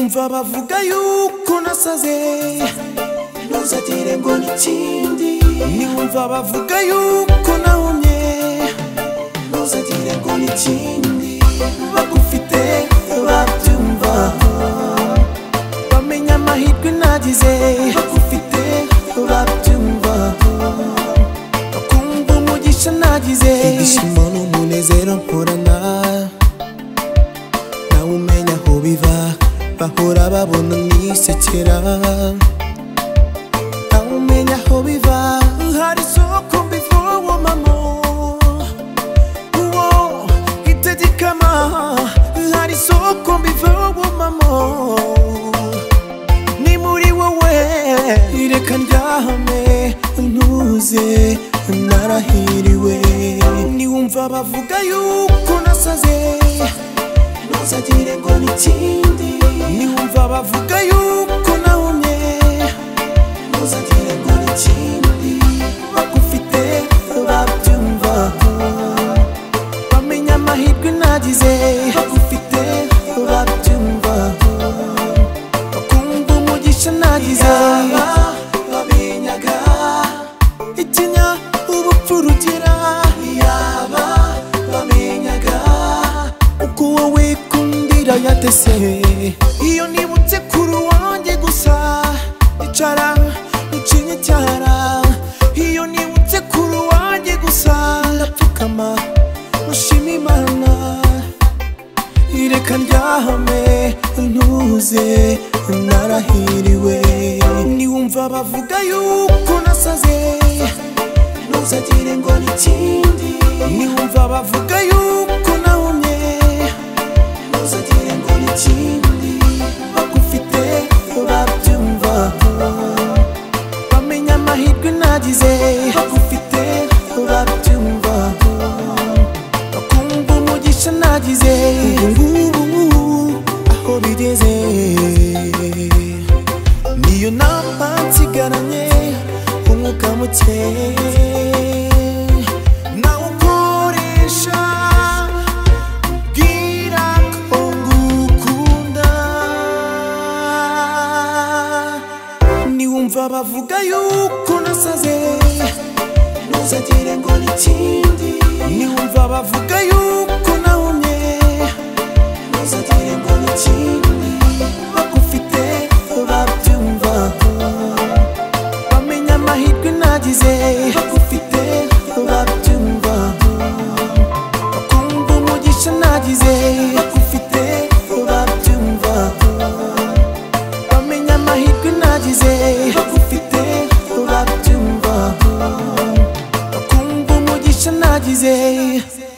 Umva bavuga yuko nasaze ntuzagire ngo n'ikindi Niwumva bavuga yuko nahumye ntuzagire ngo n'ikindi bagufite babyumva Bamenya amahirwe nagize bagufite babyumva Bakumva umugisha nagize ibyishimo n'umunezero mporana nawe umenya aho biva bahora babona nisekera nawe umenya aho biva Hari isoko mbivomamo Uwo itegekama Hari isoko mbivomamo Ni muri wowe Reka ndyahame ntuze narahiriwe Niwumva bavuga yuko nasaze ntuzagire ngo n'ikindi Niwumva bavuga yuko nahumye ntuzagire ngo n'ikindi bagufite babyumva Bamenya amahirwe nagize bagufite babyumva Bakumva umugisha nagize yaba babenyaga Ikinya ubupfu rugira yaba bamenyaga Uko wowe kundira yatese Iyo nibutse kuri wanjye gusa Icara ucinye cyara Iyo nibutse kuri wanjye gusa Ndapfukama nushima imana Ireka ndyahame ntuze narahiriwe Niwumva bavuga yuko nasaze ntuzagire ngo n'ikindi Niwumva bavuga yuko nahumye ntuzagire ngo n'ikindi bagufite babyumva Bamenya amahirwe nagize bagufite babyumva Bakumva umugisha nagize ubungubu aho bigeze Niyo nama nsigaranye umwuka muke nawukoresha bwira ko ngukunda Niwumva bavuga yuko nasaze ntuzagire ngo n'ikindi Niwumva bavuga yuko nahumye ntuzagire ngo n'ikindi bagufite babyumva Bamenya amahirwe nagize bagufite babyumva Bakumva umugisha nagize bagufite babyumva Bamenya amahirwe nagize bagufite babyumva Bakumva umugisha nagize